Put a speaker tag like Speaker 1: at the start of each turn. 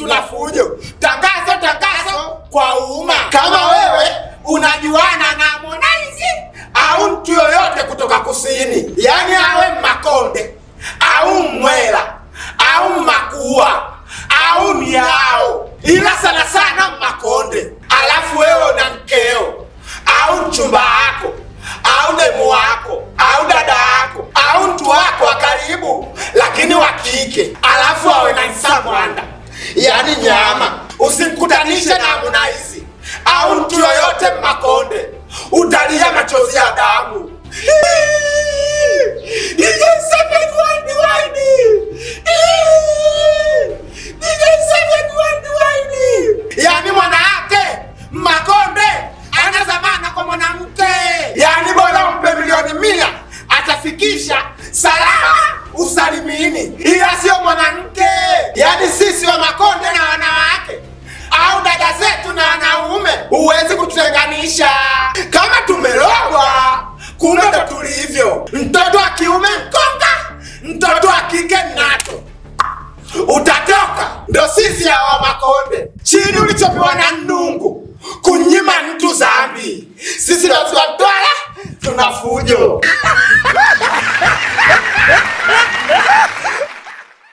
Speaker 1: tuna fujo. Tangazo, tangazo kwa umma, kama wewe unajuana na Harmonize au mtu yoyote kutoka kusini, yaani awe Makonde au Mwela au Makua au Miao, ila sana sana Makonde, alafu wewe na mkeo au mchumba wako au demu wako au dada yako au mtu wako wa karibu lakini wa kike, alafu awe na nsamwanda, yaani nyama. Usimkutanishe na Harmonize au mtu yoyote Makonde, utalia machozi ya damu. DJ Seven Wine Wine. DJ Seven Wine Wine. Yaani mwanamke Makonde ana zamana kwa mwanamke, yaani bora umpe milioni mia atafikisha salama usalimini, ila sio mwanamke. Yaani sisi wa Makonde na wanawake au dada zetu na wanaume, huwezi kututenganisha. Kama tumerogwa, kumbe ndo tulivyo. Mtoto wa kiume mkonga, mtoto wa kike nato utatoka. Ndo sisi hawa Makonde, chini ulichopewa na Nungu, kunyima mtu zambi. Sisi ndo tunatwala, tuna fujo